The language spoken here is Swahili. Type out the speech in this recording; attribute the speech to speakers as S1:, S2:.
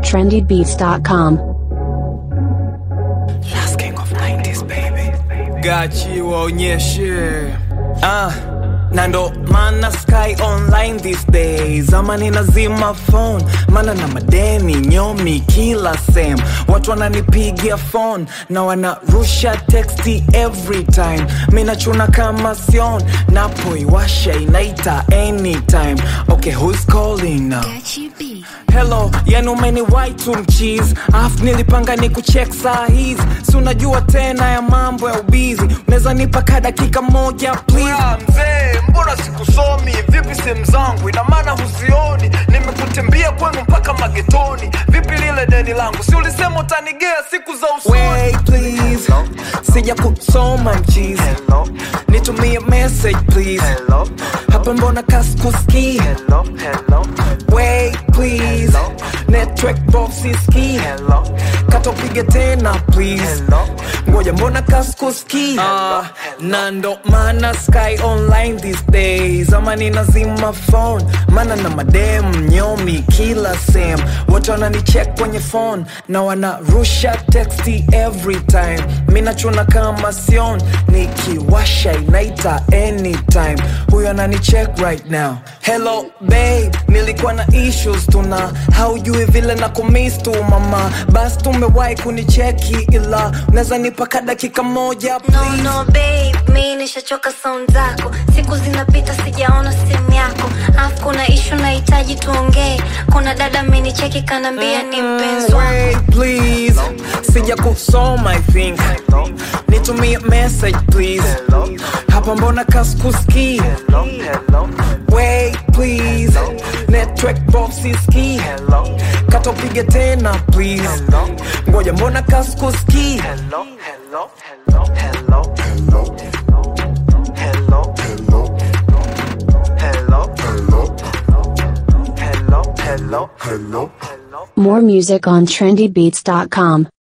S1: trendybeats.com.
S2: Last king of 90s baby gachi waonyeshe ah na ndo mana sky online these days ama ninazima phone mana na madeni nyomi kila sem watu wananipigia phone na wanarusha texti every time minachuna kama sion napoiwasha inaita anytime okay who's calling now hello yani umeniwai tu mchizi afu nilipanga ni kuchek saa hizi si unajua tena ya mambo ya ubizi unaweza nipa ka dakika moja please
S3: Ah, mzee mbona sikusomi vipi sehemu zangu ina maana huzioni nimekutembea kwenu mpaka magetoni vipi lile deni langu si ulisema utanigea siku za usoni
S2: Wait, please sija kusoma mchizi nitumie message please hapa mbona kaskuski Wait, please network box iski katopige tena please ngoja mbona kaskuski uh, na ndo maana sky online these days ama ninazima phone maana na madem nyomi kila sem wote wananicheck kwenye phone na wanarusha texti every time minachuna kama sion nikiwasha inaita anytime huyo ananicheck right now hello babe nilikuwa na issues tuna haujui vile na kumis tu mama basi tumewahi kunicheki ila unaweza nipaka dakika moja
S4: No,
S2: please
S4: no, babe, mi nishachoka sound zako siku zinapita sijaona simu yako afu kuna ishu nahitaji tuongee kuna dada amenicheki kanaambia ni mpenzi wako
S2: Wait, please sija kusoma i think nitumie message please hapa mbona kaskuski Wait, please network box iski katopige tena please ngoja mbona kaskuski
S1: More music on trendybeats.com.